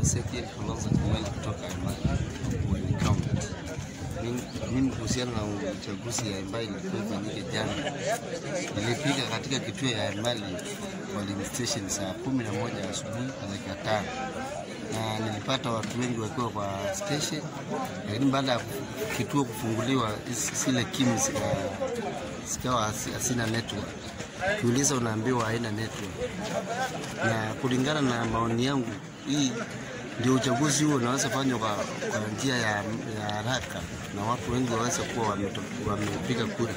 Ezekiel Kalonzo Kimeli kutoka Emali County. Mimi- Mimi kuhusiana na uchaguzi ya ambayo ilikuwa ifanyike jana, nilifika katika kituo ya Emali polling station saa kumi na moja asubuhi na dakika tano na nilipata watu wengi wakiwa kwa station, lakini baada ya kituo kufunguliwa isi- zile kimu zika- zikawa hasi- hasina network. Ukiuliza unaambiwa haina network, na kulingana na maoni yangu, hii ndio uchaguzi huo unaweza fanywa kwa, kwa njia ya, ya haraka na watu wengi waweze kuwa wameto- wamepiga kura.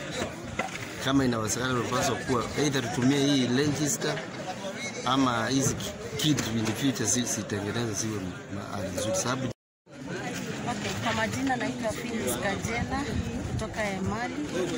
Kama inawezekana, unapaswa kuwa either tutumie hii register ama hizi kit in the future zi- zitengeneze ziwe mahali nzuri, sababu Okay, kwa majina naitwa Phyllis Kajela kutoka Emali.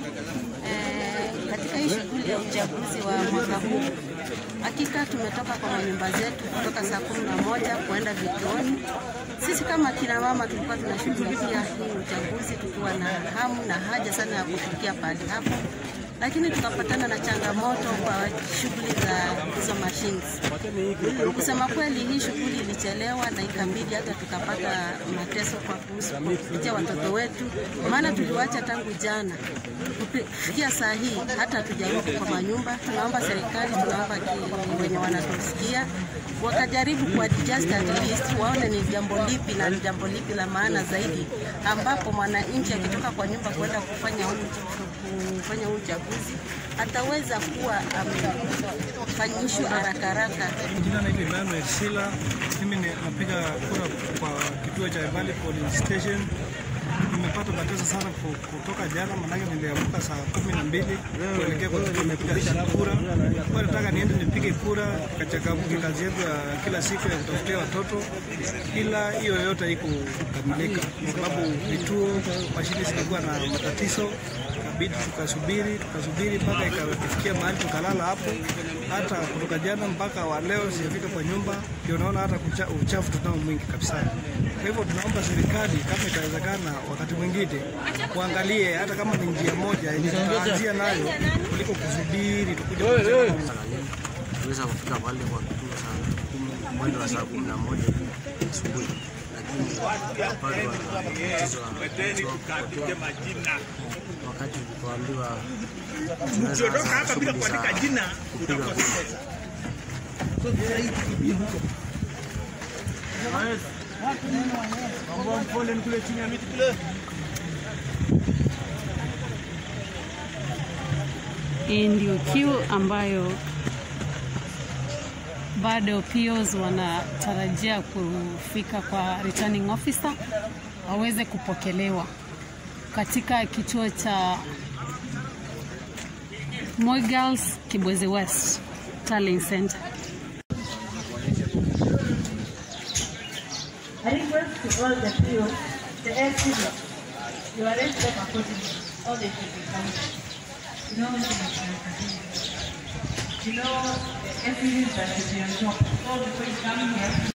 Eh, katika hii shughuli ya uchaguzi wa mwaka huu, hakika tumetoka kwa manyumba zetu kutoka saa kumi na moja kuenda vituoni. Sisi kama kina mama tulikuwa tunashughulikia hii uchaguzi tukiwa na hamu na haja sana ya kufikia pahali hapo, lakini tukapatana na changamoto kwa shughuli za hizo machines. Kusema kweli, hii shughuli ilichelewa na ikabidi hata tukapata mateso kwa kuhusu kupitia watoto wetu, maana tuliwacha tangu jana kufikia saa hii, hata hatujarudi kwa manyumba. Tunaomba serikali, tunaomba ki- wenye wanatusikia wakajaribu kuadjust at least, waone ni jambo lipi na ni jambo lipi la maana zaidi, ambapo mwananchi akitoka kwa nyumba kwenda kufanya huu kufanya huu uchaguzi ataweza kuwa amefanyishwa haraka haraka. Jina naitwa Emmanuel Sila. Mimi ni- napiga kura kwa kituo cha Valley Polling Station. Nimepata mateso sana ku- kutoka jana, manake niliamka saa kumi na mbili kuelekea kwa kituo kupiga kura. Kwa nataka niende nipige kura kachakabuki kazi yetu ya kila siku ya kutafutia watoto, ila hiyo yote haikukamilika kwa sababu vituo mashine zilikuwa na matatizo ikabidi tukasubiri tukasubiri mpaka ikafikia mahali tukalala hapo. Hata kutoka jana mpaka wa leo sijafika kwa nyumba, ndio naona hata kucha, uchafu tunao mwingi kabisa. Kwa hivyo tunaomba serikali kama itawezekana, wakati mwingine kuangalie hata kama ni njia moja yenye tutaanzia nayo kuliko kusubiri tukuja kuchelewa. tuweza kufika pale kwa kituo saa kumi mwendo wa saa kumi na moja asubuhi, lakini tukapatwa na tatizo la kupotea. wakati tulipoambiwa tunaweza anza shughuli za kupiga kura. Hii ndio queue ambayo bado POs wanatarajia kufika kwa returning officer waweze kupokelewa katika kituo cha Moi Girls Kibwezi West Tallying Center. I request to all the PO, the LCD, you arrange them accordingly. All they should be counted. You know, you know, the LCDs that should be on top. So before you come here,